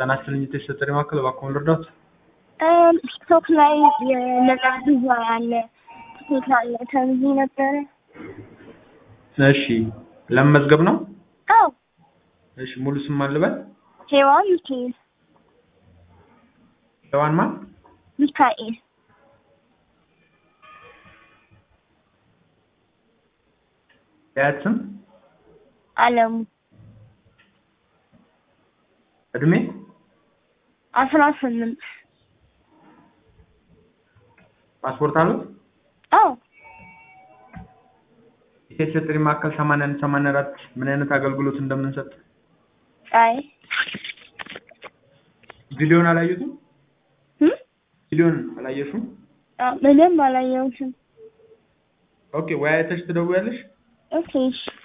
ጤና ይስጥልኝ የተሰጠኝ ማዕከል እባክዎን ልርዳዎት? ቲክቶክ ላይ የነጻ ቪዛ አለ ትኬት አለ ተብዬ ነበረ። እሺ ለመመዝገብ ነው? አዎ እሺ ሙሉ ስም ማን ልበል? ሄዋን ሚካኤል ሔዋን ማን? ሚካኤል የአያት ስም? አለሙ እድሜ? አስራ ስምንት ፓስፖርት አሉት? አዎ የተሰጠኝ ማዕከል ሰማንያ አንድ ሰማንያ አራት ምን አይነት አገልግሎት እንደምንሰጥ አይ ቪዲዮን አላዩትም? እም? ቪዲዮን አላየሽውም? አዎ፣ ምንም አላየሁትም። ኦኬ ወይ አይተሽ ትደውያለሽ? ኦኬ እሺ